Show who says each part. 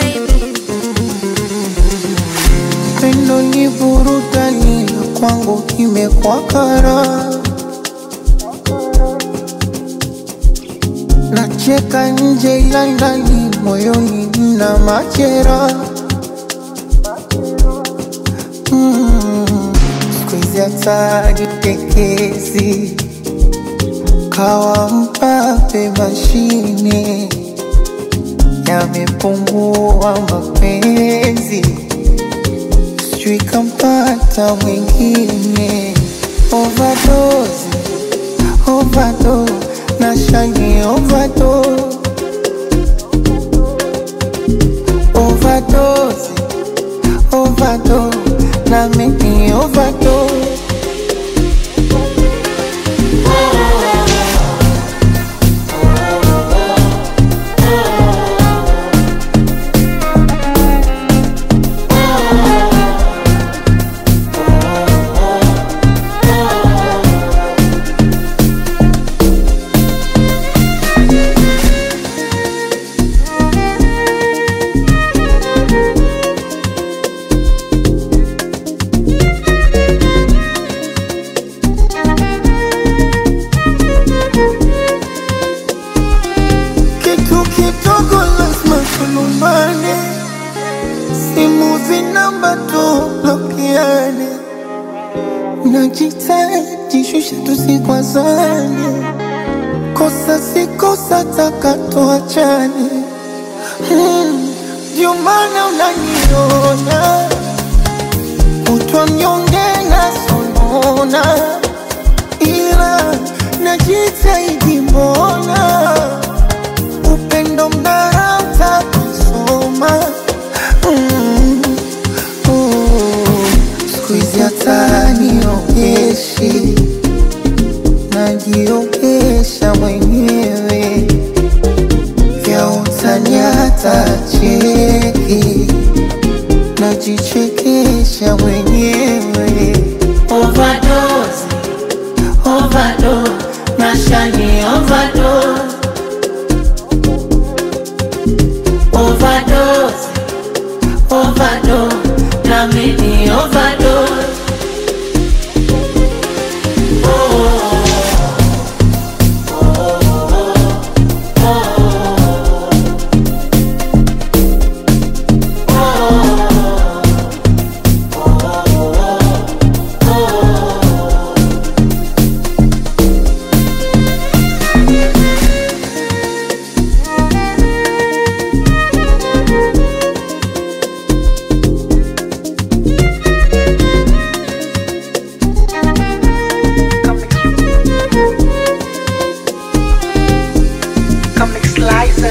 Speaker 1: Pendo ni burudani na kwangu imekuwa kara. Nacheka nje ila ndani moyoni mna machera. Mm, siku hizi hata jitekezi kawa mpape mashine yamepungua mapenzi sijui kampata mwingine overdose, overdose, na shani overdose, overdose, overdose, na mimi overdose. Kitu kidogo lazima tulumbane, simu zinamba tublokiane, najitaji shusha tusikwazane, kosa si kosa taka tuachane. Hmm, Ndio maana unaniona kutwa mnyonge na sonona, ila najitahidi mbona upendo mnarauta kusoma mm. oh. siku hizi hata niogeshi najiogesha mwenyewe vya utani hata cheki najichekesha mwenyewe
Speaker 2: Overdose, overdose, nashani overdose. Overdose, overdose, na mimi overdose.
Speaker 3: Comic Slicer.